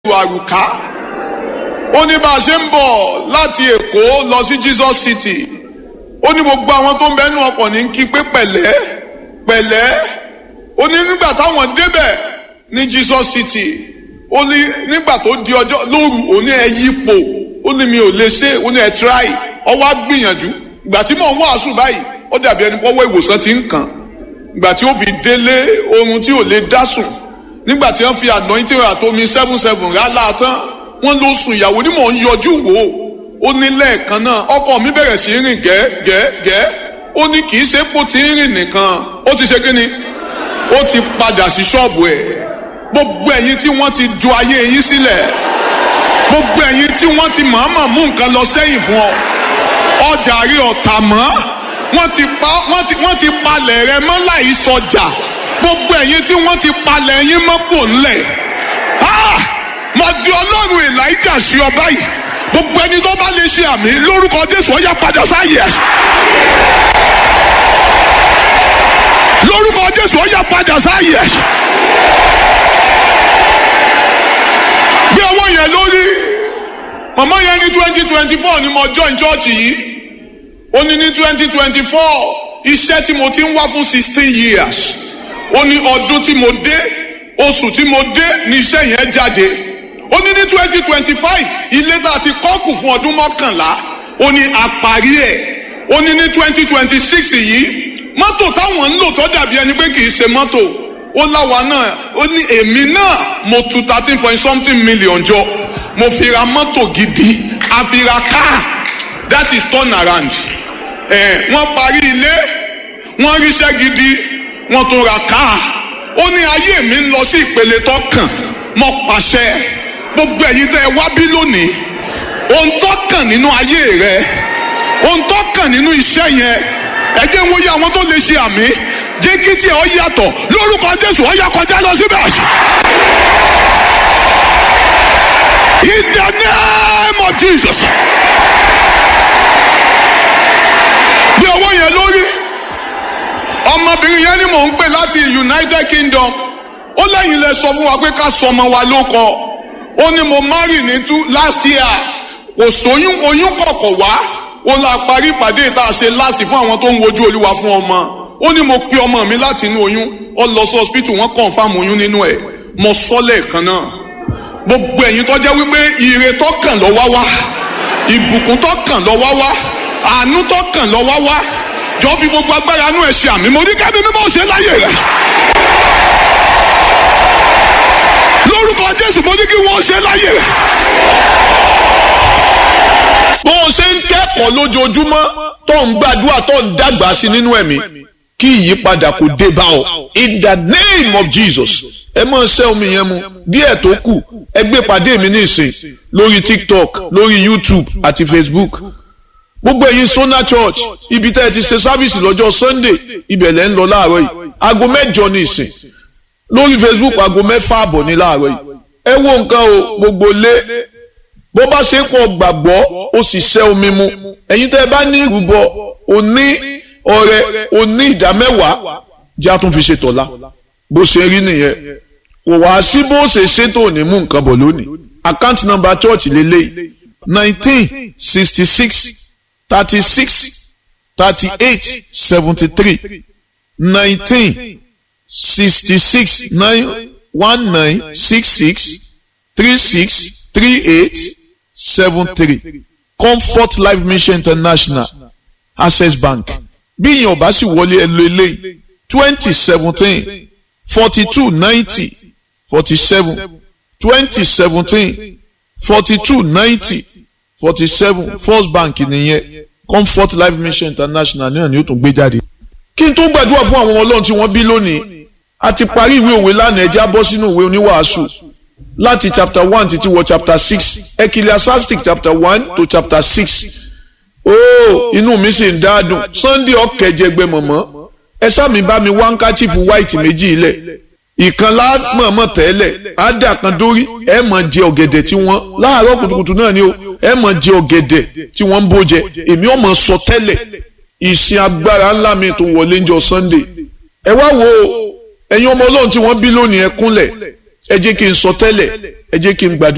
àrùká ó ní bá a ṣe ń bọ̀ láti èkó lọ sí jesus city ó ní gbogbo àwọn tó ń bẹ́nu ọkọ̀ ní kí pé pẹ̀lẹ́ pẹ̀lẹ́ ó ní nígbà táwọn débẹ̀ ní jesus city ó ní nígbà tó di ọjọ́ lóru ó ní ẹ yípo ó ní mi ò lè ṣe ó ní ẹ try ọwọ́ á gbìyànjú ìgbà tí mò ń wàásù báyìí ó dàbí ẹni pọ́wọ́ ìwòsàn ti ń kàn ìgbà tí ó fi délé oorun tí ò lè dá sùn nígbà tí wọ́n fi anointing àtomi seven seven rálá tán wọ́n ló sùn ìyàwó ni mò ń yọjú wò ó ó ní lẹ́ẹ̀kan náà ọkọ mi bẹ̀rẹ̀ sí rìn gẹ́gẹ́gẹ́ ó ní kì í ṣe kó ti ń rìn nìkan ó ti ṣe kí ni ó ti padà sí ṣọ́ọ̀bù ẹ̀ gbogbo ẹ̀yin tí wọ́n ti ju ayé yín sílẹ̀ gbogbo ẹ̀yin tí wọ́n ti mọ̀ọ́mọ̀ mú nǹkan lọ sẹ́yìn fún ọ ọjà rí ọ̀tà mọ́ wọ́n ti pa wọ́n ti wọ́n ti palẹ̀ rẹ mọ́ láì sọjà gbogbo ẹ̀yin tí wọ́n ti palẹ̀ yín mọ́ pò ńlẹ̀ mo di ọlọ́run elijah sí ọ báyìí gbogbo ẹni tó bá lè ṣe àmì lórúkọ jésù ó yá padà sáyè ẹ̀ lórúkọ jésù ó yá padà sáyè ẹ̀ bí ọwọ́ yẹn lórí màmá yẹn ní twenty twenty four ni mo join church yìí ó ní ní twenty twenty four iṣẹ́ tí mo ti ń wá fún sixteen years ó ní ọdún tí mo dé oṣù tí mo dé ní iṣẹ́ yẹn jáde ó ní ní twenty twenty five ilé tá a ti kọ́kù fún ọdún mọ́kànlá ó ní àparí ẹ̀ ó ní ní twenty twenty six yìí mọ́tò táwọn ń lò tó dàbí ẹni pé kì í ṣe mọ́tò ó láwa náà ó ní èmi náà mo tu thirteen point something million jọ mo fi ra mọ́tò gidi a fi ra car that is turn around ẹ̀ wọ́n parí ilé wọ́n ríṣẹ́ gidi wọ́n tún ra car ó ní ayé mi ń lọ sí ìpele tó kàn mo pàṣẹ gbogbo ẹ̀yin tẹ́ ẹ wá bí lónìí ohun tó kàn nínú ayé rẹ ohun tó kàn nínú iṣẹ́ yẹn ẹ jẹ́ ń wòye àwọn tó lè ṣe àmì jẹ́ kí tí ọ yàtọ̀ lórúkọ jésù ọ yà kọjá lọ síbẹ̀. in the name of jesus. bí ọwọ́ yẹn lórí ọmọbìnrin yẹn ni mò ń pè láti united kingdom ó lẹ́yìn lẹ sọ fún wa pé ká sọ ọmọ wa ló kọ ó ní mo marry ní two last year kò sóyún oyún kọ̀kọ̀ wá ó la parí ìpàdé tá a ṣe láti fún àwọn tó ń wojú olúwa fún ọmọ ó ní mo pe ọmọ mi láti inú oyún ó lọ sí hospital wọ́n confam oyún nínú ẹ̀ mo sọ lẹ́ẹ̀kan náà gbogbo ẹ̀yin tó jẹ́ wípé ire tó kàn lọ wá wá ìbùkún tó kàn lọ wá wá àánú tó kàn lọ wá wá jọ fi gbogbo agbára inú ẹ̀ ṣe àmì mo ní kẹ́mi mímọ́ ṣe láyè rẹ̀ lórúkọ jésù mo ní kí wọ́n ṣe láyè rẹ̀ bó o ṣe ń kẹ́kọ̀ọ́ lójoojúmọ́ tó ń gbàdúrà tó ń dàgbà sí nínú ẹ̀mí kí ìyípadà kò dé bá ọ in the name of jesus ẹ máa ṣẹ́ omi yẹn mu díẹ̀ tó kù ẹ gbé pàdé mi ní ìsìn lórí tiktok lórí youtube àti facebook gbogbo ẹ̀yin sona church ibi tẹ́ ẹ ti ṣe sáfìsì lọ́jọ́ sunday ibẹ̀ lẹ́ ń lọ láàárọ̀ yìí aago mẹ́jọ ní ìsìn lórí facebook aago mẹ́fà àbọ̀ ní láàárọ̀ yìí ẹ wo nǹkan o gbogbo lé bó bá ṣe ń kọ gbàgbọ́ ó sì ṣẹ́ omi mu ẹ̀yin tẹ́ ẹ bá ní ìrúbọ òní ọrẹ òní ìdá mẹ́wàá jẹ́ àtún fi ṣe tọ̀la bó ṣe rí nìyẹn kò wá sí bó ṣe ṣètò ní mú nǹkan bọ̀ lónìí account number church lélẹ́yìí nineteen sixty six thirty six thirty eight seventy three nineteen sixty six nine one nine six six three six three eight seven three comfort life mission international access bank bí ìyẹn ọba sì wọlé ẹ lo eléyìí twenty seventeen forty two ninety forty seven twenty seventeen forty two ninety forty seven first bank nìyẹn comfort life mission international náà ni ó tún gbé jáde. kí n tó gbàdúrà fún àwọn ọlọ́run tí wọ́n bí lónìí a ti parí ìwé òwe lánàá ẹja bọ́ sínú ìwé oníwàásù láti chapter one títí wọ chapter six ecclesiastic chapter one to chapter six ooo inú mi sì ń dáadùn sunday ọ̀kẹ́jẹgbẹ́ mọ̀mọ́ ẹ sáàmì bá mi wá handkerchief white méjì ilẹ̀ ìkan lámọ̀ọ́mọ̀ tẹ́lẹ̀ ádà kan dórí ẹ mọ̀ jẹ ọ̀gẹ̀dẹ̀ tí wọ́n láàárọ̀ kùtùkùtù náà ni o ẹ mọ̀ jẹ ọ̀gẹ̀dẹ̀ tí wọ́n ń bó jẹ èmi ò mọ̀ sọ tẹ́lẹ̀ ìsìn agbára ńlá mi tó wọlé ń jọ sunday ẹ wá wo ẹ̀yin ọmọ ọlọ́run tí wọ́n bí lónìí ẹ kúnlẹ̀ ẹ jẹ́ kí n sọ tẹ́lẹ̀ ẹ jẹ́ kí n gbàdúrà.